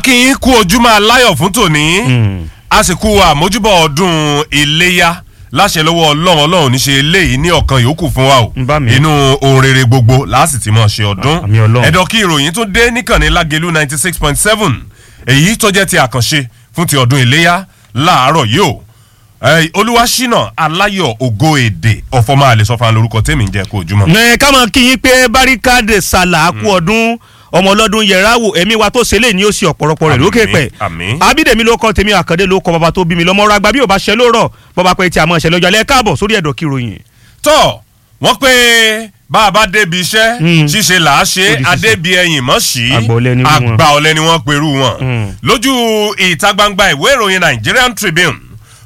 kí n kú ojúmọ́ aláyọ̀ fún tòní àsìkò àmójúbọ̀ ọdún iléyá láṣẹ lọ́wọ́ ọlọ́run ọlọ́run ní ṣe eléyìí ní ọ̀kan yòókù fún wa o Ń bá mi. inú ohun rere gbogbo láàsì tí mo ṣe ọdún Àmì Ọlọ́run. ẹ̀dọ̀ kí ìròyìn tún dé níkànnì lágẹ̀lú ninety six point seven èyí tó jẹ́ ti àkànṣe fún ti ọdún iléyá láàárọ̀ yìí o Eh, olúwaṣínà aláyọ̀ ògo èdè ọ̀fọ̀mọ́ àlẹ́sọ̀fà lórúkọ tèmi ń jẹ́ kó ojúmọ́. ẹ ká mọ̀ kí yín pé barikade sala kú ọdún ọmọ ọlọ́dún yẹra wò ẹ̀mí wa tó ṣe lè ní ó sì ọ̀pọ̀lọpọ̀ rẹ̀ Àmín, lókè pẹ̀ àmín. abídèmí ló kọ́ tèmi àkàndé ló kọ́ bàbá tó bí mi lọ́mọ ọ̀rọ̀ àgbà bí ò bá ṣe lóòrọ̀ bọ́ba pé tí a mọ̀ ṣe lọ́jọ́ alẹ́ káàbọ̀ sórí ẹ̀dọ̀ kìròyìn. tọ́ wọ́n pé bá a bá débi iṣẹ́ Mm. ṣíṣe là á ṣe Ó di ṣíṣe. adébi ẹ̀yìn mọ́ sí Àgbà ọ̀lẹ ni wọ́n. àgbà ọ̀lẹ ni wọ́n perú wọn Mm. lójú ìta gbangba ìwé ìròyìn Nigerian Tribune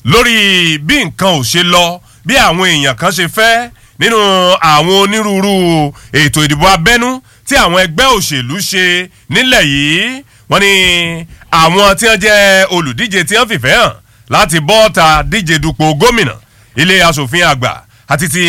lórí bí nǹkan ò ṣe lọ bí àwọn èèyàn kan ṣe fẹ́ nínú àwọn onírúurú ètò ìdìbò abẹ́nú tí àwọn ẹgbẹ́ òṣèlú ṣe nílẹ̀ yìí wọ́n ní àwọn tí wọ́n jẹ́ olùdíje tí wọ́n fìfẹ́ hàn láti bọ́ọ̀ta díje dupò gómìnà ilé asòfin àgbà àti ti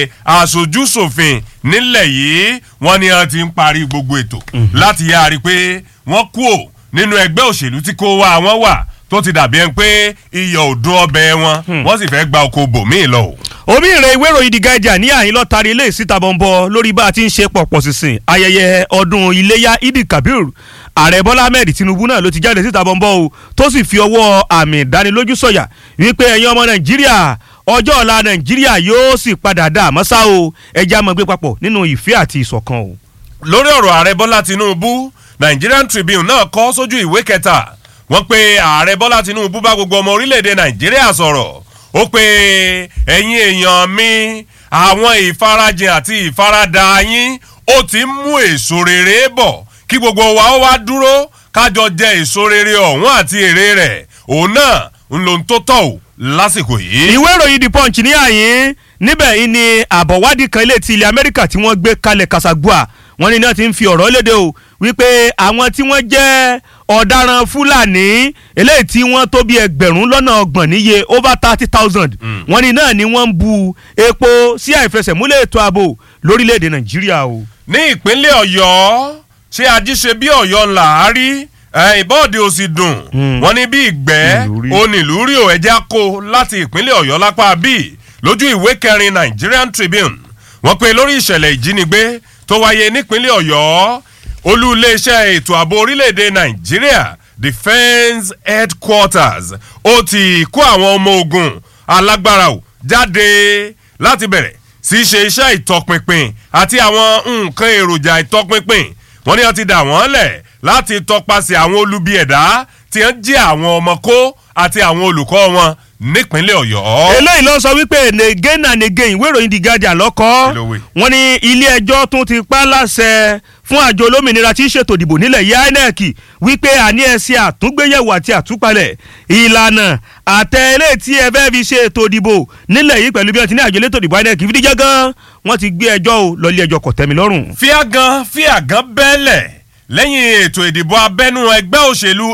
aṣojú ṣòfin nílẹ̀ yìí wọ́n ní wọ́n ti ń parí gbogbo ètò láti yáa rí i pé wọ́n kú ò nínú ẹgbẹ́ òṣèlú tí kò wá wọn wà tó ti dàbí ẹni pé iyọ̀ ò dún ọbẹ̀ wọn wọ́n sì fẹ́ gba oko bòmíì lọ o. omi ìrẹ̀ ìwé ìròyìn The Guardian ní àyín lọ́tàrí ilé ìsíta bọ̀m̀bọ̀ lórí bá a ti ń ṣe pọ̀pọ̀ sísìn ayẹyẹ ọdún iléyà Eid Kabir ààrẹ Bọ́lá Ahmed Tinubu náà ló ti jáde síta bọ̀m̀bọ̀ o tó sì fi ọwọ́ àmì ìdánilójú sọ̀yà wípé ẹ̀yin ọmọ Nàìjíríà ọjọ́ ọ̀la Nàìjíríà yóò sì padà dà mọ́sá o ẹja máa gbé papọ̀ nínú ìfẹ́ àti ìṣọ̀kan o. lórí ọ̀rọ̀ ààrẹ bọ́lá tinubu nigerian tribune náà kọ sójú ìwé kẹta wọ́n pe ààrẹ bọ́lá tinubu bá gbogbo ọmọ orílẹ̀-èdè nàìjíríà sọ̀rọ̀ ó pe ẹ̀yin èèyàn mi àwọn ìfarajìn àti ìfaradà yín ó ti ń mú èso rere bọ̀ kí gbogbo wa ó wá dúró kájọ jẹ èso rere ọ̀hún àti èrè rẹ̀ òun náà ń lo ohun tó tọ́ ò lásìkò yìí. ìwé ìròyìn the punch ní àyín níbẹ̀ yìí ni àbọ̀wádìí kan ilé ti ilẹ̀ amẹ́ríkà tí wọ́n gbé kalẹ̀ kasagua wọ́n ní náà ti ń fi ọ̀rọ̀ léde o wípé àwọn tí wọ́n jẹ́ ọ̀daràn fúlàní eléyìí tí wọ́n tó bí ẹgbẹ̀rún lọ́nà ọgbọ̀n níye over thirty thousand wọ́n ní náà ni wọ́n ń bu epo sí àìfẹsẹ̀múlẹ̀ ètò ààbò lórílẹ̀‐èdè nàìjíríà o. ní ìpínlẹ̀ ọ̀yọ́ ṣé ajíṣe bí ọ̀yọ́ ńlá á rí ìbọ́ọ̀dì ò sì dùn wọ́n ní bí ìgbẹ́ Ìlú rí. onílùúrí ò ẹja kó láti ìpínlẹ̀ ọ̀yọ́ lápá bíi lójú ìwé kẹrin Nigerian Tribune wọ́n pe lórí ìṣẹ̀lẹ̀ ìjínigbé tó wáyé nípínlẹ̀ ọ̀yọ́ olú iléeṣẹ́ ètò ààbò orílẹ̀-èdè nàìjíríà defence headquarters ó ti kó àwọn ọmọ ogun alágbára ò jáde láti bẹ̀rẹ̀ sí í ṣe iṣẹ́ ìtọpinpin àti àwọn nǹkan èròjà ìtọpinpin wọ́n ní wọ́n ti dà wọ́n lẹ̀ láti tọpasẹ̀ àwọn olubi ẹ̀dá tí wọ́n jí àwọn ọmọ kó àti àwọn olùkọ́ wọn nípínlẹ̀ ọ̀yọ́. eléyìí ló sọ wípé again and again ìwé ìròyìn The Guardian lọ́kọ́ Kí ló wí? wọ́n ní ilé ẹjọ́ tún ti pa á láṣẹ fún àjọ olómìnira tí í ṣètò ìdìbò nílẹ̀ yìí INEC wípé àní ẹ ṣe àtúngbéyẹ̀wò àti àtúpalẹ̀ ìlànà àtẹ eléyìí tí ẹ fẹ́ fi ṣe ètò ìdìbò nílẹ̀ yìí pẹ̀lú bí wọ́n ti ní àjọ elétò ìdìbò INEC fi díjẹ́ gan wọ́n ti gbé ẹjọ́ o lọ ilé ẹjọ́ kọ̀tẹ́milọ́rùn. fíàgàn fíàgàn bẹ́lẹ̀ lẹ́yìn ètò ìdìbò abẹ́nú ẹgbẹ́ òṣèlú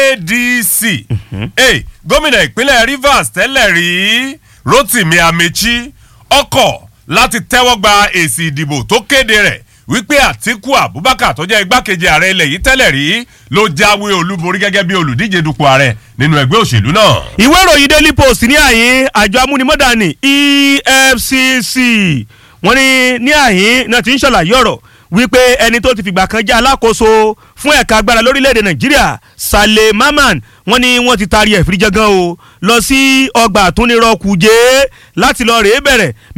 ADC Eh, gómìnà ìpínlẹ̀ Rivers tẹ́lẹ̀ rí Rotimi Amechi ọkọ̀ láti tẹ́wọ́ gba èsì ìdìbò tó kéde rẹ̀ wípé Àtíkù Abubakar tó jẹ́ igbákejì ààrẹ ilẹ̀ yìí tẹ́lẹ̀ rí ló jáwé olúborí gẹ́gẹ́ bí olùdíje dupò ààrẹ nínú ẹgbẹ́ òṣèlú náà. ìwé ìròyìn daily post ní àyín àjọ amúnimọ́dà ní efcc wọ́n ní ní àyín náà ti ń ṣàlàyé ọ̀rọ̀ wípé ẹni tó ti fìgbà kan jẹ́ alákòóso fún ẹ̀ka agbára lórílẹ̀‐èdè nàìjíríà saleh maman wọ́n ní wọ́n ti taari ẹ̀ fìdíjẹ́ gan o lọ sí ọgbà àtúnirọ̀ kùjẹ́ láti lọ rèé bẹ̀rẹ̀